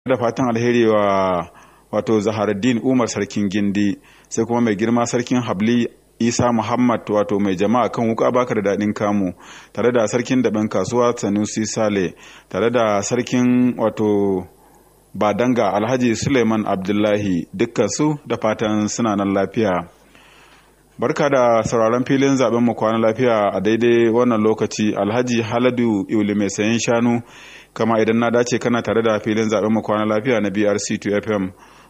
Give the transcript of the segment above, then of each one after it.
da fatan alheri wa wato zaharaddin umar sarkin gindi sai kuma mai girma sarkin habli isa muhammad wato mai jama'a kan wuka baka da daɗin kamu tare da sarkin daɓen kasuwa sanusi sale tare da sarkin wato badanga alhaji suleiman abdullahi dukkan su da fatan suna nan lafiya barka da sauraron filin zaben mu kwana lafiya a daidai wannan lokaci alhaji haladu iuli mai sayan shanu kama idan na dace kana tare da filin zaben mu kwana lafiya na brc 2 fm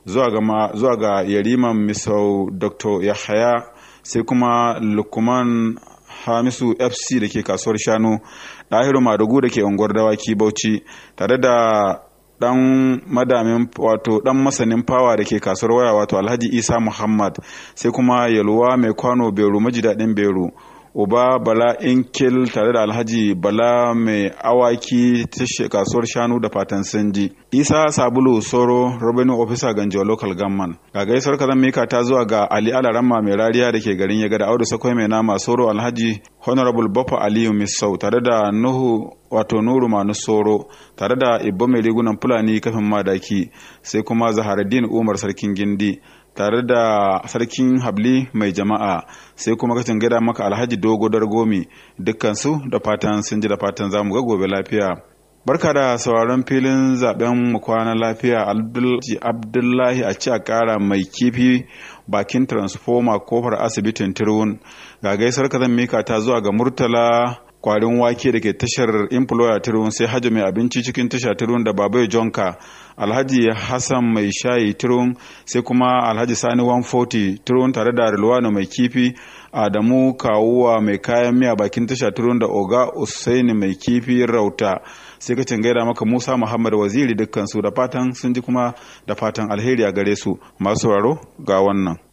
zuwa ga yariman misau dr yahaya sai kuma lukman hamisu fc da ke kasuwar shanu ɗahiru madugu da ke unguwar dawaki bauchi tare da dan madamin wato dan masanin fawa da ke kasuwar waya wato alhaji isa muhammad sai kuma yalwa mai kwano beru maji daɗin beru uba bala inkil tare da alhaji bala mai awaki ta kasuwar shanu da fatan sanji isa sabulu soro revenue officer ganjo local government ga gaisuwar kazan mika ta zuwa ga ali alaramma mai rariya da ke garin yaga da audu sakwai mai nama soro alhaji honorable baffa aliyu misau tare da nuhu wato nuru manu soro tare da ibbo mai rigunan fulani kafin madaki sai kuma zaharaddin umar sarkin gindi tare da sarkin habli mai jama'a sai kuma kacin gada maka alhaji dogo dargomi dukkansu da fatan sun ji da fatan za mu ga gobe lafiya barka da sauraron filin zaben mu kwana lafiya abdullahi a ci a kara mai kifi bakin transformer kofar asibitin tirwun ga gaisar zan mika ta zuwa ga murtala kwarin wake da ke tashar employer tirun sai hajji mai abinci cikin tasha tirun da babai jonka alhaji hassan mai shayi tirun sai kuma alhaji sani 140 tirun tare da rilwano mai kifi adamu kawuwa mai kayan miya bakin tasha tirun da oga usaini mai kifi rauta sai ka gaida maka musa muhammad waziri dukkan su da fatan sun ji kuma da fatan alheri a gare su masu sauraro ga wannan